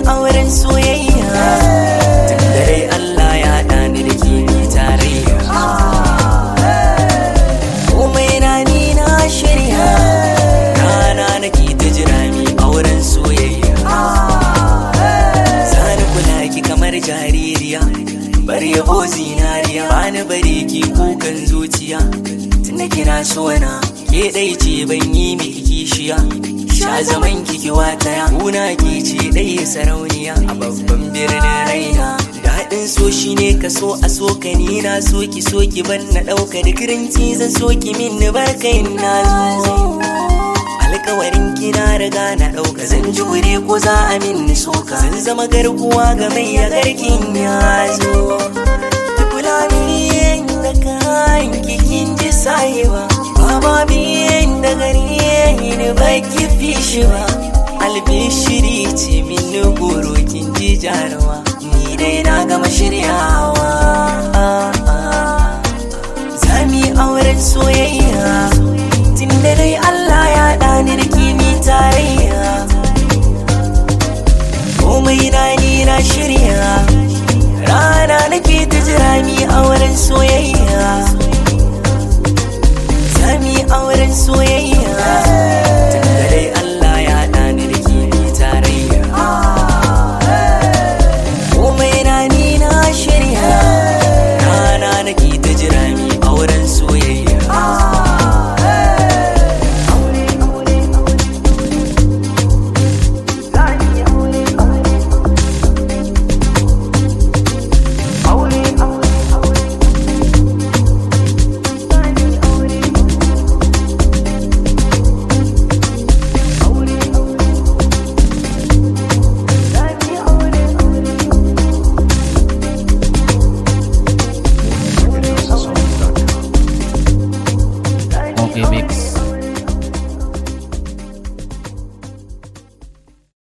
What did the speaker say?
auren soyayya tun da dai Allah ya haɗa ni da ke ni tarayya komai na ni na shirya rana nake ta jira mi auren soyayya Sani kula ki kamar jaririya bar yabo zinariya bani bare ki kukan zuciya tunda kina so na ke dai ce ban yi miki kishiya sha zaman kiki wataya kuna ke ce dai sarauniya a babban birnin raina daɗin so shi ne ka so a so ka ni na so ki so ki ban na ɗauka da kirinci zan so ki min ni barkai na zo alkawarin kina riga na ɗauka zan jure ko za a min ni soka zan zama garkuwa ga mai ya garkin ya zo ki kula min da kayan kikin ji sayewa baba min da gari ni ba ki fi shi ba albishiri ce min ni goro kin ji jarawa ni dai na gama shiryawa zami auren soyayya tun da dai Allah ya ɗani da kimi tarayya komai na ni na shirya rana nake ta jira mi auren soyayya